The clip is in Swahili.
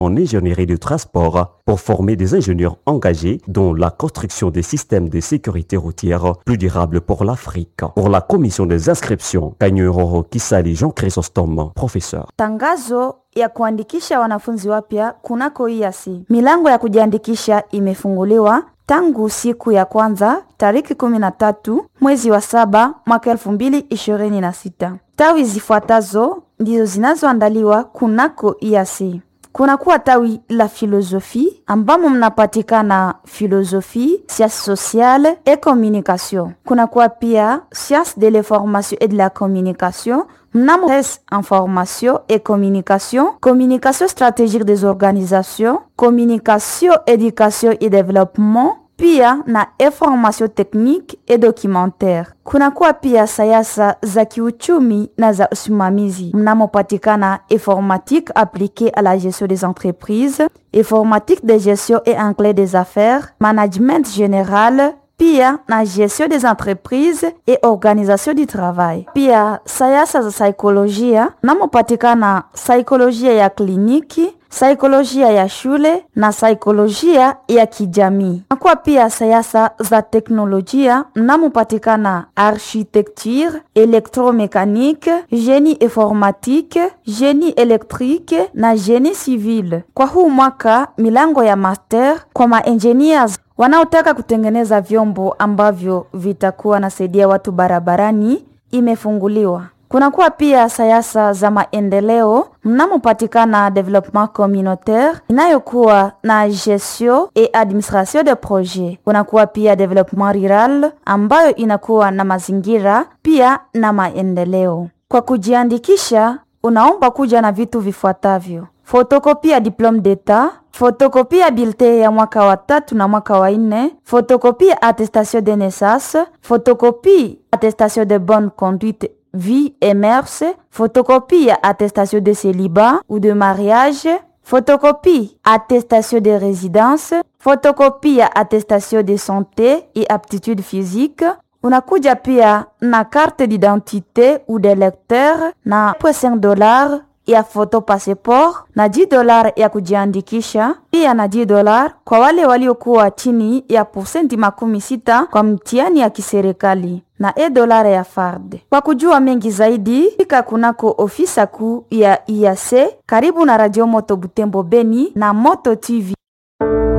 en ingénierie du transport pour former des ingénieurs engagés dans la construction des systèmes de sécurité routière plus durables pour l'Afrique. Pour la commission des inscriptions, Kanyuroro Kisali Jean Chrysostome, professeur. Tangazo ya kuandikisha wanafunzi wapya kunako IASI. Milango ya kujiandikisha imefunguliwa tangu siku ya kwanza tariki 13 mwezi wa saba mwaka 2026. Tawi zifuatazo ndizo zinazoandaliwa kunako IASI. Kunakuwa tawi la filosofi ambamo mnapatikana filosofi, sciences sociales et communication. Kunakuwa pia sciences de l'information et de la communication mnamo information et communication, communication stratégique des organisations, communication, éducation et développement, pia na information technique et documentaire. Kunakuwa pia sayasa za kiuchumi na za usimamizi mnamopatikana informatique appliquée à la gestion des entreprises, informatique de gestion et anglais des affaires, management général, pia na gestion des entreprises et organisation du travail. Pia sayasa za saikolojia mnamopatikana saikolojia ya kliniki saikolojia ya shule na saikolojia ya kijamii. Nakuwa pia sayasa za teknolojia mnamopatikana architecture, électromécanique, génie informatique, génie électrique na génie civil. Kwa huu mwaka milango ya master kwa maengineers wanaotaka kutengeneza vyombo ambavyo vitakuwa nasaidia watu barabarani imefunguliwa. Kunakuwa pia sayasa za maendeleo mnamopatikana development communautaire inayokuwa na gestion et administration de projet. Kunakuwa pia development rural ambayo inakuwa na mazingira pia na maendeleo. Kwa kujiandikisha, unaomba kuja na vitu vifuatavyo: fotokopia diplome d'etat, fotokopia bulletin ya mwaka wa tatu na mwaka wa nne, fotokopia attestation de naissance, fotokopie attestation de bonne conduite vie et mœurs, photocopie attestation de célibat ou de mariage, photocopie attestation de résidence, photocopie attestation de santé et aptitude physique. Unakuja pia na carte d'identité ou de lecteur na 5 dollars ya photo passport na 10 dolar ya kujiandikisha, pia na 10 dolar kwa wale waliokuwa chini ya posenti makumi sita kwa mtihani ya kiserikali na e dolara ya FARD. Kwa kujua mengi zaidi, fika kunako ofisa kuu ya IAC karibu na Radio Moto Butembo Beni na Moto TV.